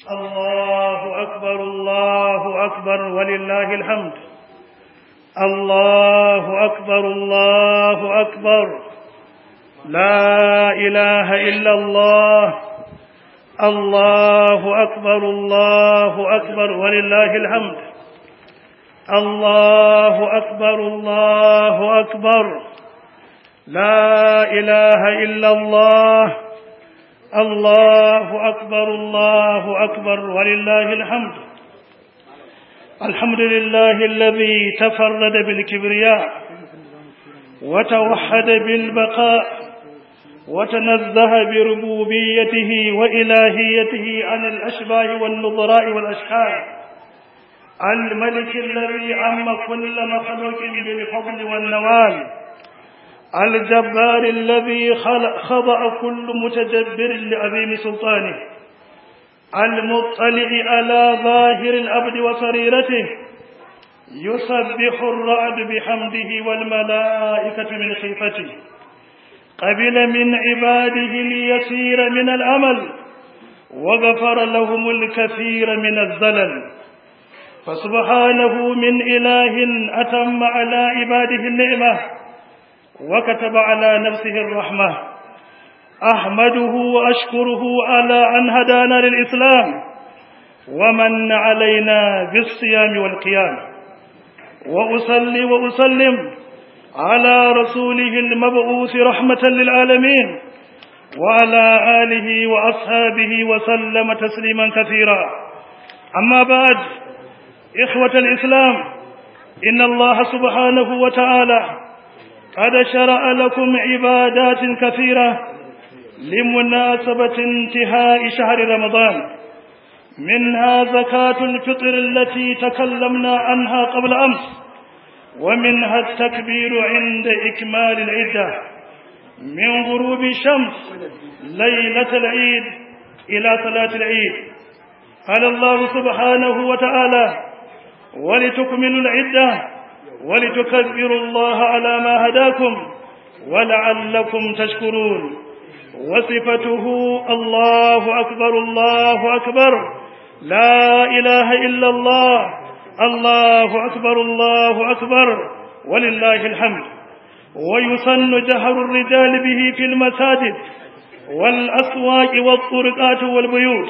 الله أكبر الله أكبر ولله الحمد الله أكبر الله أكبر لا إله إلا الله الله أكبر الله أكبر ولله الحمد الله أكبر الله أكبر لا إله إلا الله الله أكبر الله أكبر ولله الحمد الحمد لله الذي تفرد بالكبرياء وتوحد بالبقاء وتنزه بربوبيته وإلهيته عن الأشباه والنظراء والأشكال الملك الذي عم كل مخلوق بالفضل والنوال الجبار الذي خضع كل متجبر لعظيم سلطانه المطلع على ظاهر الأبد وسريرته يسبح الرعد بحمده والملائكة من خيفته قبل من عباده اليسير من الأمل وغفر لهم الكثير من الزلل فسبحانه من إله أتم على عباده النعمة وكتب على نفسه الرحمة أحمده وأشكره على أن هدانا للإسلام ومن علينا بالصيام والقيام وأصلي وأسلم على رسوله المبعوث رحمة للعالمين وعلى آله وأصحابه وسلم تسليما كثيرا أما بعد إخوة الإسلام إن الله سبحانه وتعالى قد شرع لكم عبادات كثيرة لمناسبة انتهاء شهر رمضان منها زكاة الفطر التي تكلمنا عنها قبل أمس ومنها التكبير عند إكمال العدة من غروب الشمس ليلة العيد إلى صلاة العيد قال الله سبحانه وتعالى ولتكملوا العدة ولتكبروا الله على ما هداكم ولعلكم تشكرون وصفته الله أكبر الله أكبر لا إله إلا الله الله أكبر الله أكبر ولله الحمد ويسن جهر الرجال به في المساجد والأسواق والطرقات والبيوت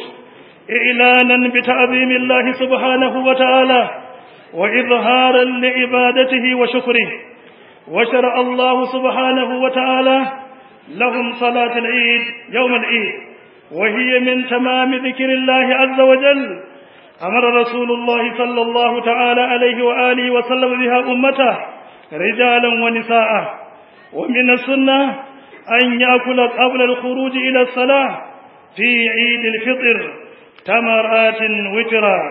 إعلانا بتعظيم الله سبحانه وتعالى وإظهارا لعبادته وشكره وشرع الله سبحانه وتعالى لهم صلاة العيد يوم العيد وهي من تمام ذكر الله عز وجل أمر رسول الله صلى الله تعالى عليه وآله وسلم بها أمته رجالا ونساء ومن السنة أن يأكل قبل الخروج إلى الصلاة في عيد الفطر تمرات وترا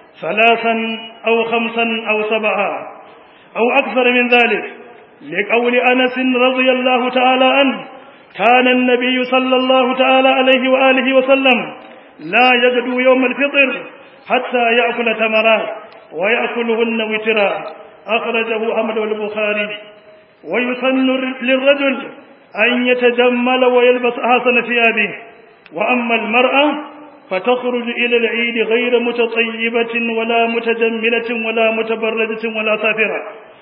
ثلاثا أو خمسا أو سبعا أو أكثر من ذلك لقول أنس رضي الله تعالى عنه كان النبي صلى الله تعالى عليه وآله وسلم لا يجد يوم الفطر حتى يأكل تمرات ويأكلهن وترا أخرجه أحمد والبخاري ويسن للرجل أن يتجمل ويلبس أحسن ثيابه وأما المرأة فتخرج إلى العيد غير متطيبة ولا متجملة ولا متبرجة ولا سافرة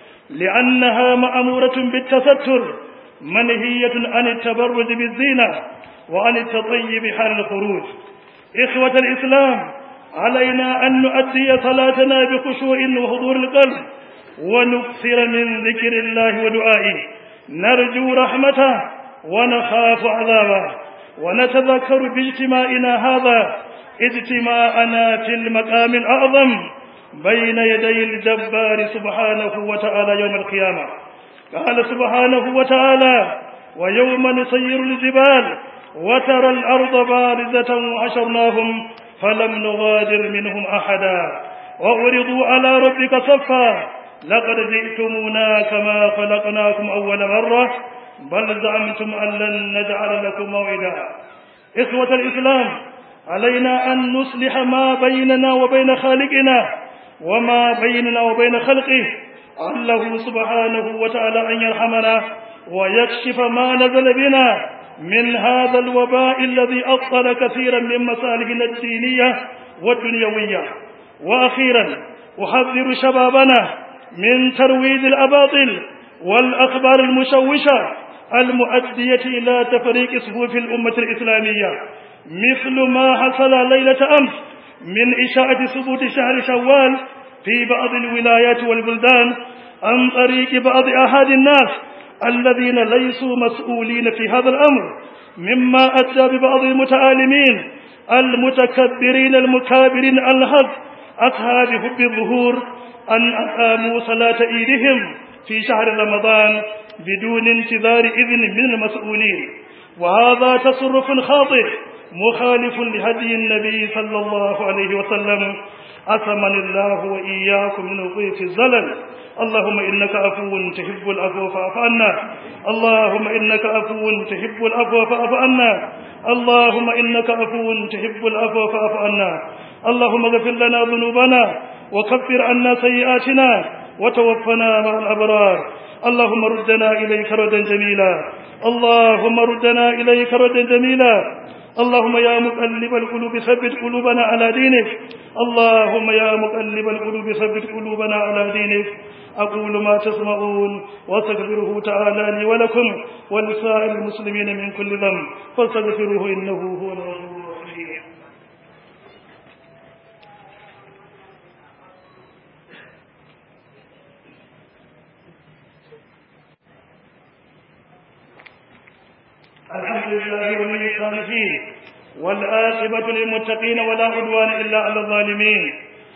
لأنها مأمورة بالتستر منهية عن التبرج بالزينة وعن التطيب حال الخروج إخوة الإسلام علينا أن نؤدي صلاتنا بخشوع وحضور القلب ونكثر من ذكر الله ودعائه نرجو رحمته ونخاف عذابه ونتذكر باجتماعنا هذا اجتماعنا في المقام الأعظم بين يدي الجبار سبحانه وتعالى يوم القيامة قال سبحانه وتعالى ويوم نسير الجبال وترى الأرض بارزة وحشرناهم فلم نغادر منهم أحدا وعرضوا على ربك صفا لقد جئتمونا كما خلقناكم أول مرة بل زعمتم أن لن نجعل لكم موعدا إخوة الإسلام علينا أن نصلح ما بيننا وبين خالقنا وما بيننا وبين خلقه الله سبحانه وتعالى أن يرحمنا ويكشف ما نزل بنا من هذا الوباء الذي أبطل كثيرا من مصالحنا الدينية والدنيوية وأخيرا أحذر شبابنا من ترويج الأباطل والأخبار المشوشة المؤدية إلى تفريق صفوف الأمة الإسلامية مثل ما حصل ليلة أمس من إشاعة ثبوت شهر شوال في بعض الولايات والبلدان عن طريق بعض أحد الناس الذين ليسوا مسؤولين في هذا الأمر مما أدى ببعض المتعالمين المتكبرين المكابرين الهد أصحاب حب الظهور أن أقاموا صلاة عيدهم في شهر رمضان بدون انتظار إذن من المسؤولين وهذا تصرف خاطئ مخالف لهدي النبي صلى الله عليه وسلم أثمن الله وإياكم من وقوف الزلل اللهم إنك عفو تحب العفو فاعف عنا اللهم إنك عفو تحب العفو فاعف عنا اللهم إنك عفو تحب العفو فاعف عنا اللهم اغفر لنا ذنوبنا وكفر عنا سيئاتنا وتوفنا مع الأبرار اللهم ردنا إليك ردا جميلا اللهم ردنا إليك ردا جميلا اللهم يا مقلب القلوب ثبت قلوبنا على دينك اللهم يا مقلب القلوب ثبت قلوبنا على دينك أقول ما تسمعون واستغفره تعالى لي ولكم ولسائر المسلمين من كل ذنب فاستغفروه إنه هو الغفور الرحيم الحمد لله ولي الصالحين والآخبة للمتقين ولا عدوان إلا على الظالمين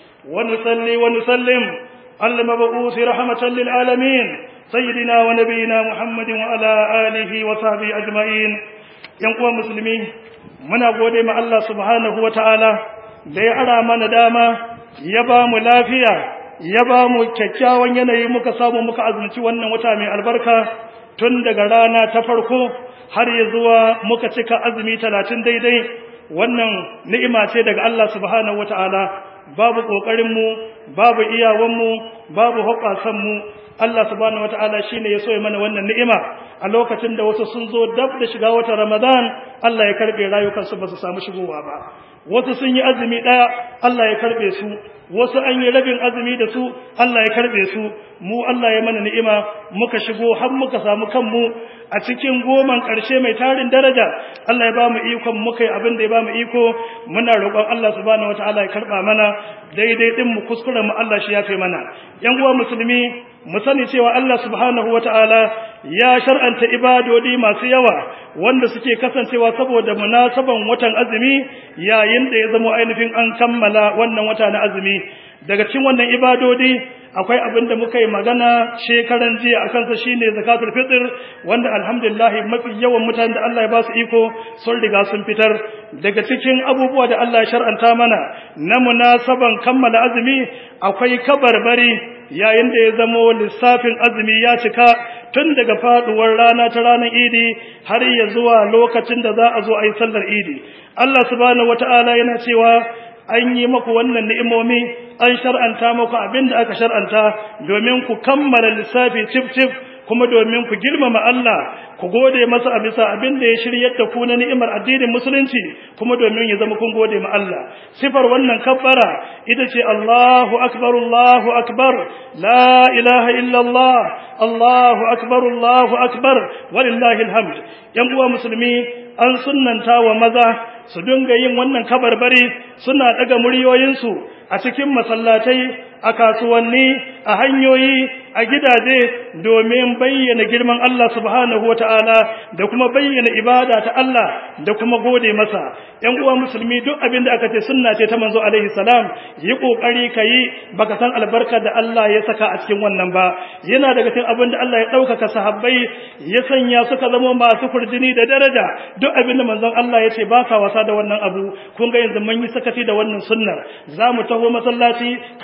ونصلي ونسلم على المبعوث رحمة للعالمين سيدنا ونبينا محمد وعلى آله وصحبه أجمعين ينقوى مسلمين muna gode ma Allah subhanahu wataala da ya ara mana dama ya ba mu lafiya ya ba mu kyakkyawan yanayi muka samu muka azumci wannan wata mai albarka tun daga rana ta farko har ya zuwa muka cika azumi talatin daidai wannan ni'ima ce daga Allah subhanahu wataala babu ƙoƙarinmu babu iyawanmu babu hoƙasanmu Allah subhanahu wataala shine ya so ya mana wannan ni'ima a lokacin da wasu sun zo dab da shiga watan Ramadan Allah ya karbe rayukansu ba su samu shigowa ba wasu sun yi azumi daya Allah ya karbe su wasu an yi rabin azumi da su Allah ya karbe su mu Allah ya mana ni'ima muka shigo har muka samu kanmu a cikin goman ƙarshe mai tarin daraja Allah ya ba mu ikon muka yi abin da ya ba mu iko muna roƙon Allah subhanahu wataala ya karba mana daidai din mu kuskuren mu Allah shi yafe mana yan uwa musulmi mu sani cewa Allah subhanahu wataala ya shar'anta ibadodi masu yawa wanda suke kasancewa saboda munasaban watan azumi yayin da ya zama ainihin an kammala wannan wata na azumi daga cikin wannan ibadodi akwai abin da muka yi magana shekaran jiya a kansa shine zakatul fitr wanda alhamdulillah mafi yawan mutanen da Allah ya ba su iko sun riga sun fitar daga cikin abubuwa da Allah ya shar'anta mana na munasaban kammala azumi akwai kabarbari yayin da ya zamo lissafin azumi ya cika tun daga faduwar rana ta ranar idi har ya zuwa lokacin da za a zo a yi sallar idi Allah subhanahu wataala yana cewa an yi maku wannan ni'imomi an shar'anta muku abin da aka shar'anta domin ku kammala lissafi cif cif kuma domin ku girmama Allah ku gode masa a bisa abin da ya shiryar da ku na ni'imar addinin musulunci kuma domin ya zama kun gode ma Allah sifar wannan kabbara ita ce Allahu akbar Allahu akbar la ilaha illa Allah Allahu akbar Allahu akbar walillahi alhamd yan uwa musulmi an sunnanta wa maza su dinga yin wannan kabarbari suna daga muryoyinsu a cikin masallatai a kasuwanni a hanyoyi a gidaje domin bayyana girman Allah subhanahu wata'ala da kuma bayyana ibada ta Allah da kuma gode masa ƴan uwa musulmi duk abin da aka ce sunna ce ta manzo alaihi salam yi kokari kai baka san albarka da Allah ya saka a cikin wannan ba yana daga cikin abin da Allah ya ɗaukaka sahabbai ya sanya suka zama masu kurjini da daraja duk abin da manzon Allah ya ce ba sa wasa da wannan abu kun ga yanzu mun yi sakaci da wannan sunnar za mu taho masallaci kaman ba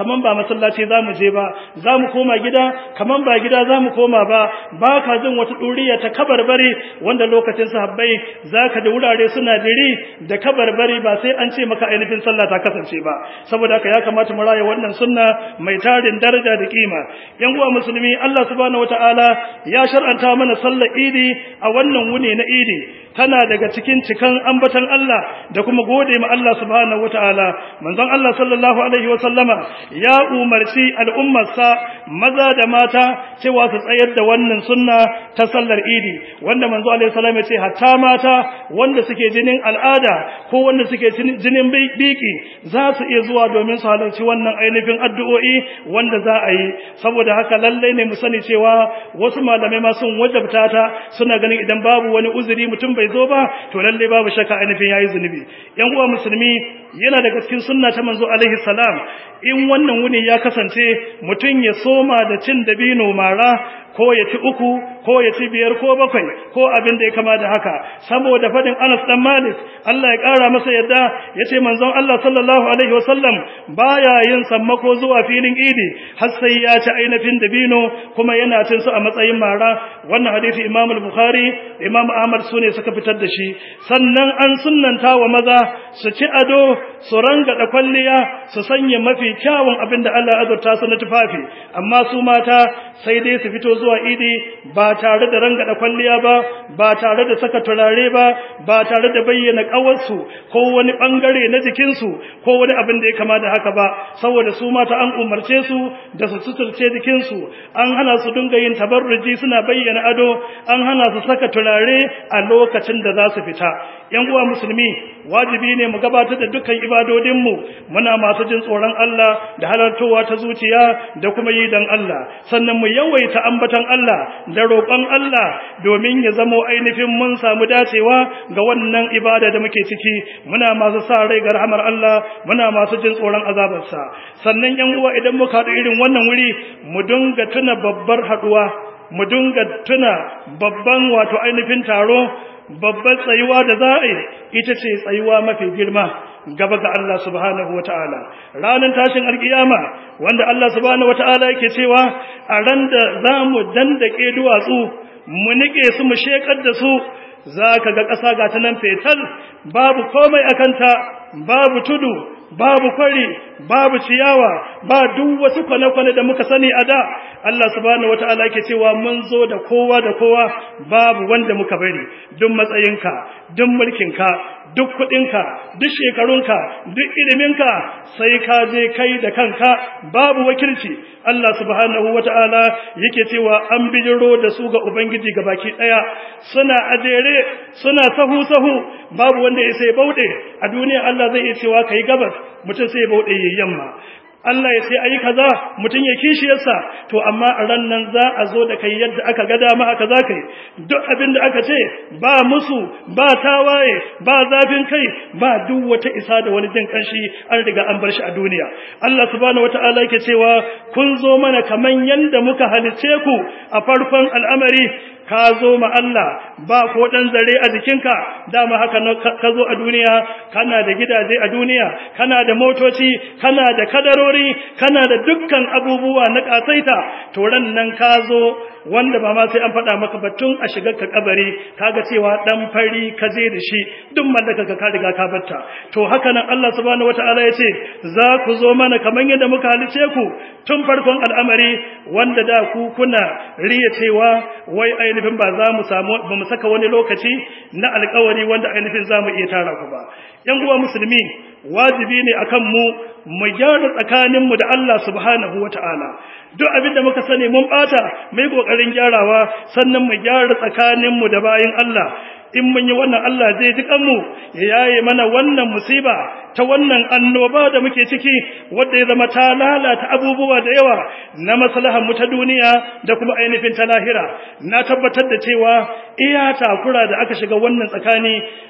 masallaci za mu je ba za mu koma gida kaman ba gida za mu koma ba ba ka jin wata ɗuriya ta kabarbari wanda lokacin sahabbai za ka da wurare suna diri da kabarbari ba sai an ce maka ainihin sallah ta kasance ba saboda haka ya kamata mu raya wannan sunna mai tarin daraja da kima yan uwa musulmi Allah subhanahu wataala ya shar'anta mana sallar idi a wannan wuni na idi tana daga cikin cikan ambatan Allah da kuma gode ma Allah subhanahu wataala manzon Allah sallallahu alaihi wa sallama ya umarci al'ummarsa maza da mata cewa su tsayar da wannan sunna ta sallar idi wanda manzo alaihi salam ya ce hatta mata wanda suke jinin al'ada ko wanda suke jinin biki za su iya zuwa domin su halarci wannan ainihin addu'o'i wanda za a yi saboda haka lallai ne mu sani cewa wasu malamai ma sun wajabta ta suna ganin idan babu wani uzuri mutum bai zo ba to lallai babu shakka ainihin yayi zunubi yan uwa musulmi yana daga cikin sunna ta manzo alaihi salam in wannan wuni ya kasance mutum ya soma da cin dabino mara ko ya ci uku ko ya ci biyar ko bakwai ko abin da ya kama da haka saboda fadin Anas dan Malik Allah ya kara masa yadda yace manzon Allah sallallahu alaihi wasallam baya yin sammako zuwa filin Idi har sai ya ci ainihin dabino kuma yana cin su a matsayin mara wannan hadisi Imam al-Bukhari Imam Ahmad sune suka fitar da shi sannan an sunnanta wa maza su ci ado su ranga da kwalliya su sanya mafi kyawun abin da Allah ya azurta su na tufafi amma su mata sai dai su fito zuwa idi ba tare da rangada kwalliya ba ba tare da saka turare ba ba tare da bayyana kawarsu ko wani bangare na jikinsu ko wani abin da ya kama da haka ba saboda su mata an umarce su da su suturce jikinsu an hana su dinga yin tabarruji suna bayyana ado an hana su saka turare a lokacin da za su fita yan uwa musulmi wajibi ne mu gabatar da dukkan ibadodinmu muna masu jin tsoron Allah da halartowa ta zuciya da kuma yi dan Allah sannan mu yawaita ambatan Allah da roƙon Allah domin ya zamo ainihin mun samu dacewa ga wannan ibada da muke ciki muna masu sa rai ga rahmar Allah muna masu jin tsoron azabarsa sannan yan uwa idan muka haɗu irin wannan wuri mu dinga tuna babbar haɗuwa mu dinga tuna babban wato ainihin taro babbar tsayuwa da za a yi ita ce tsayuwa mafi girma gaba ga Allah subhanahu wa ta'ala ranar tashin alkiyama wanda Allah subhanahu wa ta'ala yake cewa a ran da za mu dandake duwatsu mu nike su mu shekar da su za ka ga ƙasa ga ta nan fetal babu komai a kanta babu tudu babu kwari babu ciyawa ba duk wasu kwane-kwane da muka sani a da Allah subhanahu wata'ala ke cewa mun zo da kowa da kowa babu wanda muka bari duk matsayinka duk mulkinka duk kuɗinka duk shekarunka duk iliminka sai ka je kai da kanka babu wakilci Allah subhanahu wata'ala yake cewa an bijiro da su ga ubangiji baki daya suna ajere suna sahu sahu babu wanda ya sai bauɗe a duniya Allah zai iya cewa kai gabas mutum sai bauɗe yayin yamma Allah ya sai ayi kaza mutum ya kishiyarsa to amma a ran nan za a zo da kai yadda aka ga dama aka za kai duk abin da aka ce ba musu ba tawaye ba zafin kai ba duk wata isa da wani jin kanshi an riga an bar shi a duniya Allah subhanahu wataala yake cewa kun zo mana kaman yanda muka halice ku a farkon al'amari ka zo ma Allah ba ko dan zare a jikinka dama haka ka zo a duniya kana da gidaje a duniya kana da motoci kana da kadarori kana da dukkan abubuwa na kasaita to ran nan ka zo wanda ba ma sai an faɗa maka batun a shigar ka kabari kaga cewa dan fari ka je da shi duk mallaka ka ka riga ka batta to haka nan Allah subhanahu wataala ya ce za ku zo mana kaman yadda muka halice ku tun farkon al'amari wanda da ku kuna riya cewa wai ainihin ba za mu samu ba mu saka wani lokaci na alƙawari wanda ainihin za mu iya tara ku ba yan uwa musulmi wajibi ne akan mu mu gyara tsakaninmu da Allah subhanahu wataala duk abin da muka sani mun bata mai kokarin gyarawa sannan mu gyara tsakaninmu da bayin Allah in mun yi wannan Allah zai ji kanmu ya yaye mana wannan musiba ta wannan annoba da muke ciki wanda ya zama ta lalata abubuwa da yawa na maslahar mu ta duniya da kuma ainihin ta lahira na tabbatar da cewa iya takura da aka shiga wannan tsakani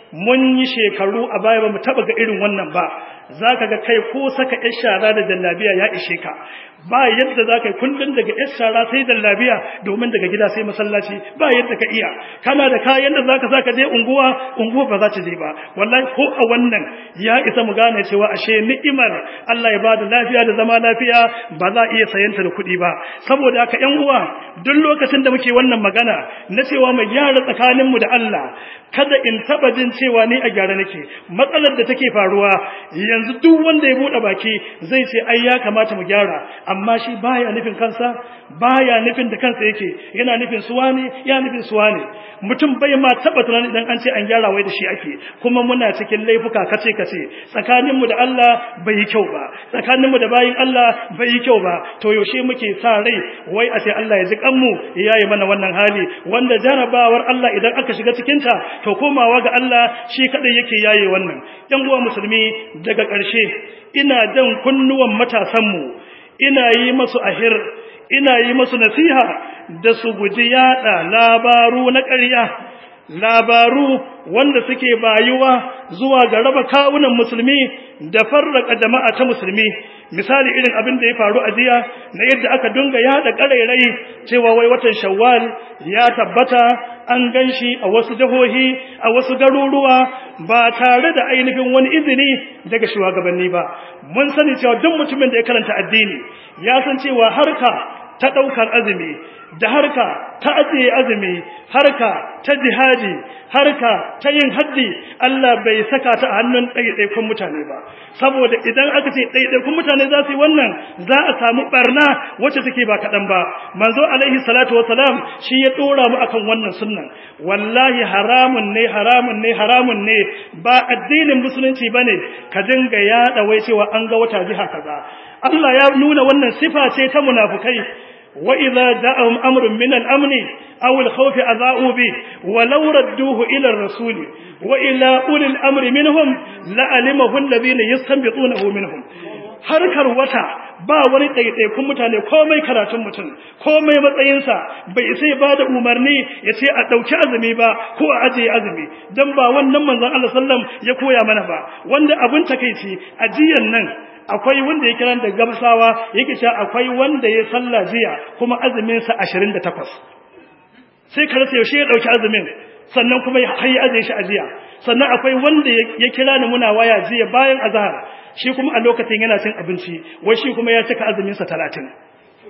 mun yi shekaru a baya ba mu taba ga irin wannan ba za ka ga kai ko saka yar shara da jallabiya ya ishe ka ba yadda za ka yi kullum daga yar shara sai jallabiya domin daga gida sai masallaci ba yadda ka iya kana da kayan da za ka sa ka je unguwa unguwa ba za ta je ba wallahi ko a wannan ya isa mu gane cewa ashe ni'imar Allah ya bada lafiya da zama lafiya ba za a iya sayanta da kuɗi ba saboda haka ƴan uwa duk lokacin da muke wannan magana na cewa mu gyara tsakaninmu da Allah kada in taba jin cewa ni a gyara nake matsalar da take faruwa yanzu duk wanda ya bude baki zai ce ai ya kamata mu gyara amma shi baya nufin kansa baya nufin da kansa yake yana nufin suwa ne ya nufin suwa ne mutum bai ma taba tunani idan an ce an gyara wai da shi ake kuma muna cikin laifuka kace kace tsakaninmu da Allah bai yi kyau ba tsakaninmu da bayin Allah bai yi kyau ba to yaushe muke sa rai wai a ce Allah ya ji kanmu ya yi mana wannan hali wanda jarabawar Allah idan aka shiga cikin ta to komawa ga Allah shi kadai yake yaye wannan yan uwa musulmi daga ƙarshe ina jan kunnuwan matasanmu ina yi masu ahir ina yi masu nasiha da su guji yada labaru na ƙarya labaru wanda suke bayuwa zuwa ga raba kawunan musulmi da farraka jama'a ta musulmi misali irin abin da ya faru a jiya na yadda aka dunga yada karairai cewa wai watan shawwal ya tabbata an ganshi a wasu jihohi a wasu garuruwa ba tare da ainihin wani izini daga shugabanni ba mun sani cewa duk mutumin da ya karanta addini ya san cewa harka ta daukar azumi da harka ta ajiye azumi harka ta jihadi harka ta yin haddi Allah bai saka ta a hannun ɗaiɗaikun mutane ba saboda idan aka ce ɗaiɗaikun mutane za su yi wannan za a samu barna wacce take ba kaɗan ba manzo alaihi salatu salam shi ya ɗora mu akan wannan sunnan wallahi haramun ne haramun ne haramun ne ba addinin musulunci bane ka dinga yaɗa wai cewa an ga wata jiha kaza Allah ya nuna wannan sifa ce ta munafukai وإذا جاءهم أمر من الأمن أو الخوف أذاؤوا به ولو ردوه إلى الرسول وإلى أولي الأمر منهم لعلمه الذين يستنبطونه منهم harkar wata ba wani ɗaiɗaikun mutane komai karatun mutum komai matsayinsa bai sai ba da umarni ya ce a ɗauki azumi ba ko a ajiye azumi don ba wannan manzon Allah sallam ya koya mana ba wanda abin takaici ajiyan nan akwai wanda ya kira da gamsawa yake cewa akwai wanda ya salla jiya kuma azumin sa 28 sai ka rasa yaushe ya dauki azumin sannan kuma ya hayi azumin shi a jiya sannan akwai wanda ya kira ni muna waya jiya bayan azhar shi kuma a lokacin yana cin abinci wai shi kuma ya cika azumin sa 30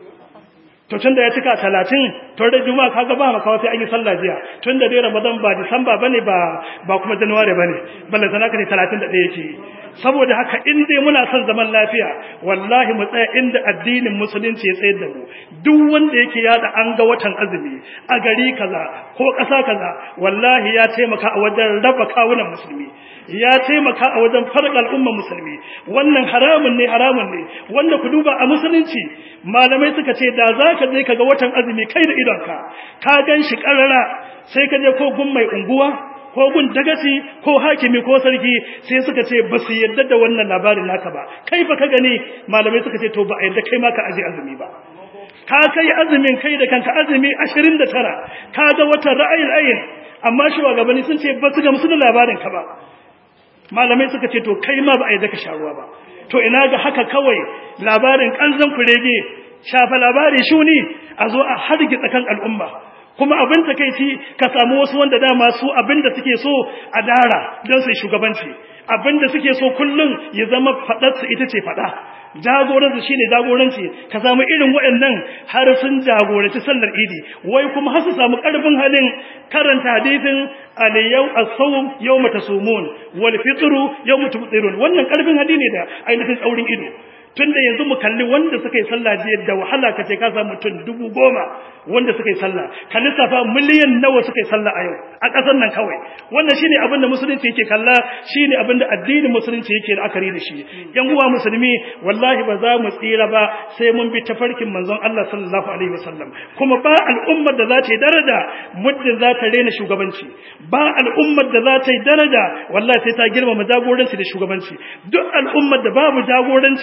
to tunda ya cika 30 to da juma'a kaga ba maka sai an yi sallah jiya tunda dai ramadan ba disamba bane ba ba kuma january bane balle sanaka ne 31 yake saboda haka in dai muna son zaman lafiya wallahi mu tsaya inda addinin musulunci ya tsayar da mu duk wanda yake yada an ga watan azumi a gari kaza ko ƙasa kaza wallahi ya taimaka a wajen raba kawunan musulmi ya taimaka a wajen farqa al'umma musulmi wannan haramun ne haramun ne wanda ku duba a musulunci malamai suka ce da za ka je kaga watan azumi kai da idonka ka gan shi karara sai ka je ko gun mai unguwa ko gun dagaci ko hakimi ko sarki sai suka ce ba su yadda da wannan labarin naka ba kai fa ka gani malamai suka ce to ba a yadda kai ma ka aje azumi ba ka kai azumin kai da kanka azumi 29 ka ga watan ra'ayil ayin amma shugabanni sun ce ba su gamsu da labarin ka ba malamai suka ce to kai ma ba a yadda ka sharuwa ba to ina ga haka kawai labarin kanzan kurege shafa labari shuni a zo a hargitsa kan al'umma kuma abin takeici ka samu wasu wanda dama su abin da suke so a dara don su shugabanci abin da suke so kullum ya zama faɗarsu ita ce faɗa jagoranci shine jagoranci ka samu irin waɗannan har sun jagoranci sallar idi wai kuma har su samu ƙarfin halin karanta hadisin aliyau as-sawm yawma tasumun wal fitru yawma tufṭirun wannan ƙarfin hadi ne da ainihin tsaurin ido tunda yanzu mu kalli wanda suka yi sallah jiya da wahala kace ka samu mutum dubu goma wanda suka yi sallah ka lissafa miliyan nawa suka yi sallah a yau a ƙasar nan kawai wannan shine abin da musulunci yake kalla shine abin da addinin musulunci yake la'akari da shi yan uwa musulmi wallahi ba za mu tsira ba sai mun bi tafarkin manzon Allah sallallahu alaihi wasallam kuma ba al'ummar da za ta yi daraja muddin za ta rena shugabanci ba al'ummar da za ta yi daraja wallahi sai ta girmama jagoranci da shugabanci duk al'ummar da babu jagoranci ta tare da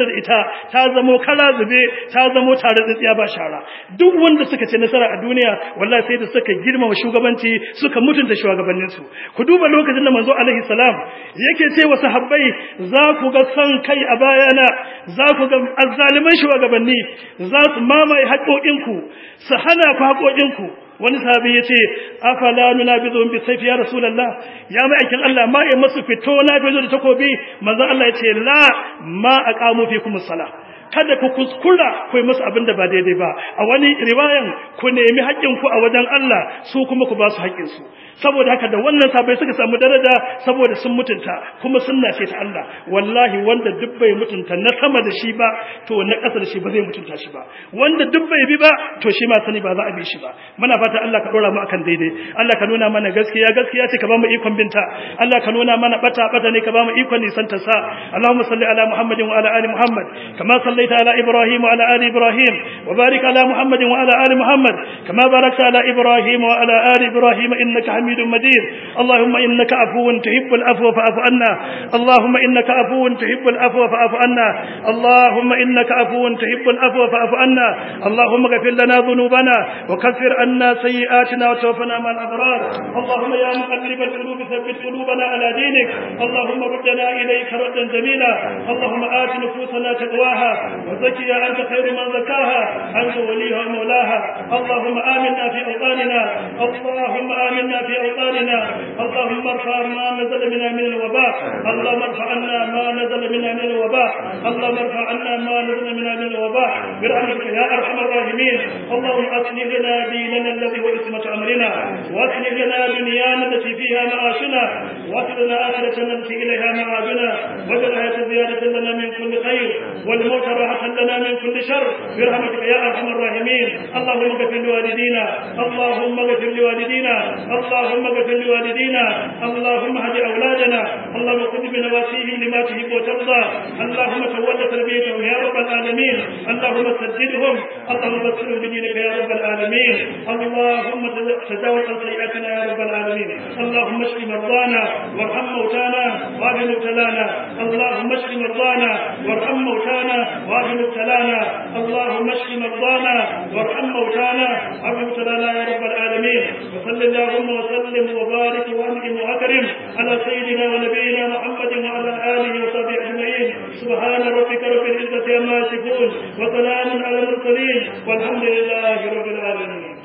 da ita ta zamo kara zube ta zamo tare tsiya ba shara duk wanda suka ce nasara a duniya wallahi sai da suka girmama shugabanci suka mutunta shugabanninsu ku duba lokacin da manzo alaihi salam yake ce wa sahabbai za ku ga san kai a bayana za ku ga azzaliman shugabanni za su mamaye haƙoƙinku su hana ku haƙoƙinku wani sahabi ya ce afala nunabizuhum bi sayfi ya rasulullah ya mai aikin Allah ma ya masu fito na fito da takobi manzo Allah ya ce la ma aqamu fikum as-salah kada ku kuskura ku yi musu abin da ba daidai ba a wani riwayan ku nemi haƙƙinku a wajen Allah su kuma ku ba su haƙƙinsu saboda haka da wannan sabai suka samu daraja saboda sun mutunta kuma sunna ce ta Allah wallahi wanda duk bai mutunta na sama da shi ba to na ƙasa da shi ba zai mutunta shi ba wanda duk bai bi ba to shi ma sani ba za a bi shi ba muna fata Allah ka dora mu akan daidai Allah ka nuna mana gaskiya gaskiya ce ka ba mu ikon binta Allah ka nuna mana bata bata ne ka ba mu ikon nisan ta sa Allahumma salli ala Muhammadin wa ala ali Muhammad kama صليت على إبراهيم وعلى آل إبراهيم وبارك على محمد وعلى آل محمد كما باركت على إبراهيم وعلى آل إبراهيم إنك حميد مجيد اللهم إنك عفو تحب العفو فاعف عنا اللهم إنك عفو تحب العفو فاعف عنا اللهم إنك عفو تحب العفو فاعف عنا اللهم اغفر لنا ذنوبنا وكفر عنا سيئاتنا وتوفنا مع الأبرار اللهم يا مقلب القلوب ثبت قلوبنا على دينك اللهم ردنا إليك ردا جميلا اللهم آت نفوسنا تقواها وزكها أنت خير من زكاها أنت وليها ومولاها اللهم آمنا في أوطاننا اللهم آمنا في أوطاننا اللهم ارفع ما نزل منا من الوباء اللهم ارفع عنا ما نزل منا من الوباء اللهم ارفع عنا ما نزل منا من الوباء برحمتك يا أرحم الراحمين اللهم أصلح لنا ديننا الذي هو عصمة أمرنا وأصلح لنا دنيانا التي فيها معاشنا وأصلح لنا آخرتنا التي إليها معادنا واجعل الحياة زيادة لنا من كل خير والموت راحة لنا من كل شر برحمتك يا أرحم الراحمين اللهم اغفر لوالدينا اللهم اغفر لوالدينا اللهم اغفر لوالدينا اللهم هد أولادنا اللهم خذ بنواسيهم لما تحب وترضى اللهم تولى تربيتهم يا رب العالمين اللهم سددهم اللهم بشرهم بدينك يا رب العالمين اللهم تجاوز عن سيئاتنا يا رب العالمين اللهم اشف مرضانا وارحم موتانا وعاف مبتلانا اللهم اشف مرضانا وارحم موتانا وعاف مبتلانا اللهم اشف مرضانا وارحم موتانا وعاف مبتلانا يا رب العالمين وصل اللهم وسلم وبارك وانعم واكرم على سيدنا ونبينا محمد وعلى اله وصحبه اجمعين سبحان ربك رب العزه عما يصفون وسلام على المرسلين والحمد لله رب العالمين